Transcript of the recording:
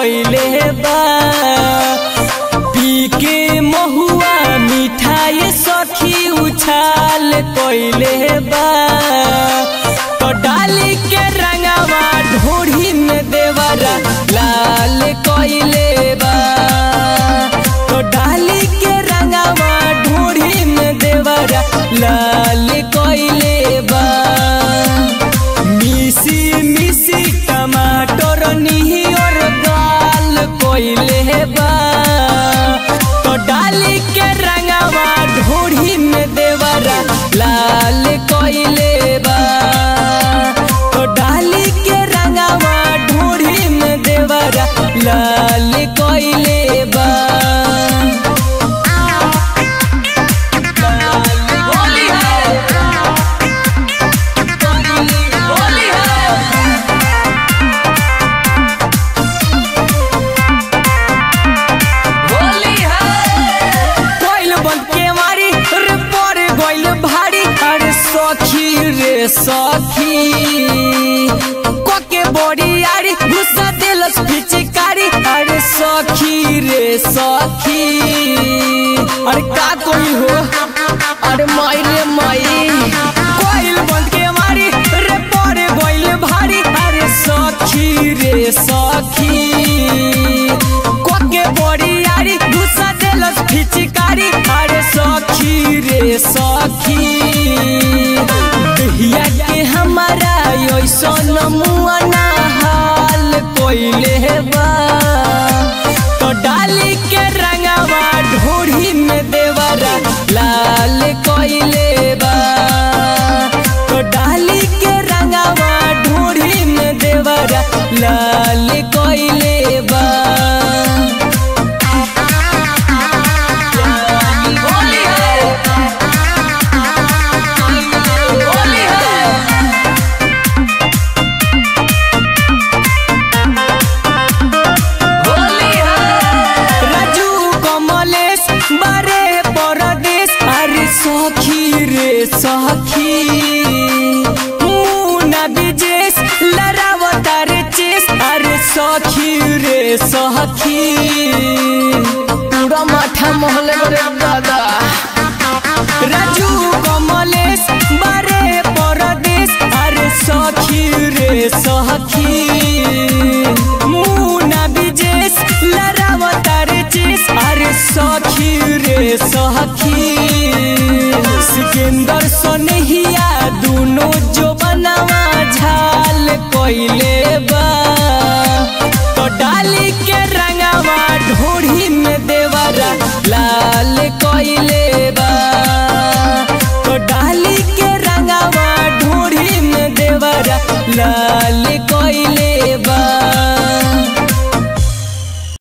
कोइले बा पी के महुआ मिठाई सखी उछाल कोइले बा तो डाली के रंगवा ढोढ़ी में देवरा लाल कोइले बा तो डाली के रंगवा ढोढ़ी में देवरा लाल कोइले बा मिसी मिसी टमाटर निहियर गाल कोइले बा तो डाली के रंगवा ढोढ़ी में देवरा लाल कोइले बा तो डाली के रंगवा ढोढ़ी में देवरा लाल कोइले बा होली है होली है होली है कोइल बंद के मारी रे पर गोइल भारी अरे सखी रे सखी कोके बड़ी यारी गुस्सा दिलस पिचकारी अरे सखी रे सखी अरे का कोई हो अरे माई रे माई कोइल बंद के मारी रे पर गोइल भारी अरे सखी रे सखी कोके बड़ी यारी गुस्सा देलस फिचकारी अरे सखी रे सखी दहिया के हमारा ऐसन मुआ ना हाल कोइले बा तो डाली के रंगवा ढोढ़ी में देवरा लाल कोइले बा तो डाली के रंगवा ढोढ़ी में देवरा लाल कोइले बा होली है होली है होली है राजू कमलेश बारे परदेश अरे सखी रे सखी मुना विजेश लड़ावतार चेस अरे सखी रे सखी पूरा माथा मोहले रे दादा राजू कमलेश बारे परदेश अरे सखी रे सखी मुना विजेश लड़ावतार चेस अरे सखी रे सखी सिकंदर सोनहिया दोनों जो बनावा झाल कोइले